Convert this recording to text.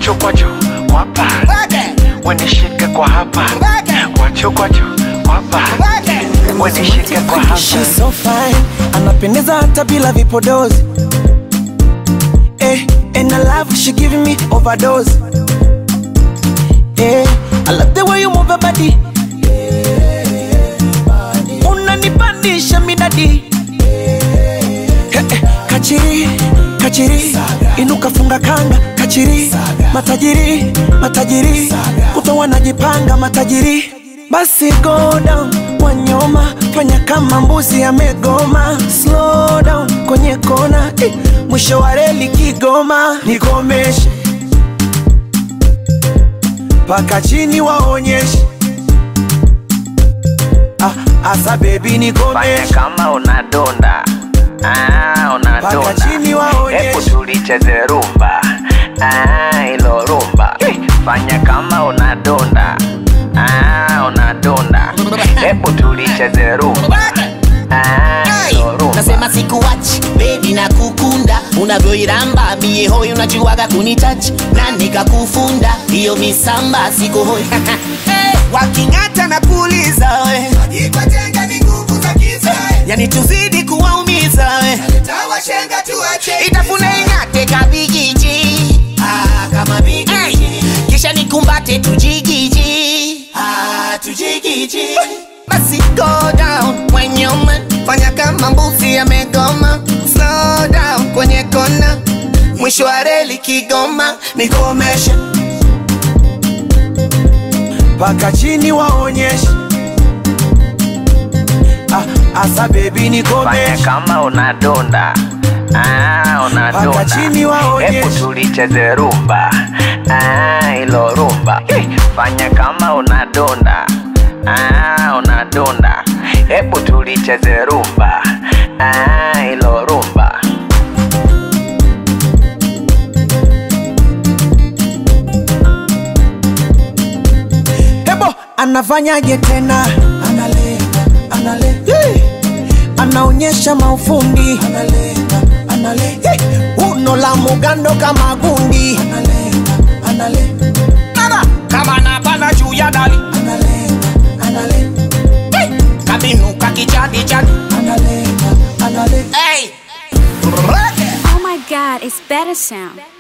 kwacho kwacho kwapa wenishike kwa hapa kwacho kwacho kwapa wenishike kwa hapa She's so fine, anapendeza hata bila vipodozi eh, and I love she giving me overdose eh, I love the way you move your body unanipandisha midadi eh, eh, kachiri kachiri inuka funga kanga kachiri matajiri matajiri kuto wanajipanga matajiri basi go down wanyoma fanya kama mbuzi amegoma slow down kwenye kona eh, mwisho wa reli kigoma nikomeshe paka chini waonyeshe ah, asa bebi fanya nikomeshe kama unadonda ah, Paka unadonda chini waonyeshe. hebu tulicheze rumba ah, ilo rumba fanya kama unadonda ah, unadonda hebu tulicheze rumba ah, ilo rumba nasema sikuwachi bebi na kukunda unavyoiramba mie hoi unajuaga kunitachi na nikakufunda hiyo misamba siko hoi waking'ata na kuuliza we yani tuzidi kuwaumiza we itafune ing'ate kabigiji ah, kama bigiji kisha nikumbate tujigiji ah, tujigiji basi go down when you man fanya kama mbuzi amegoma slow down kwenye kona mwisho wa reli kigoma nikomeshe paka chini waonyeshe ah, asa bebi fanya nikomeshe kama unadonda ah, unadonda Paka chini waonyeshe. hebu tulicheze rumba ah, ilo rumba fanya kama unadonda ah, unadonda hebu tulicheze rumba ah, ilo rumba hebo anafanyaje tena analenga, analenga. Hey! anaonyesha maufundi analenga, analenga. Hey! uno la mugando kama gundi analenga, analenga. Nana, kama napanda juu ya dali Analenga, analenga, hey! kabinuka kijadi jadi analenga, analenga. hey! Oh my god, it's better sound.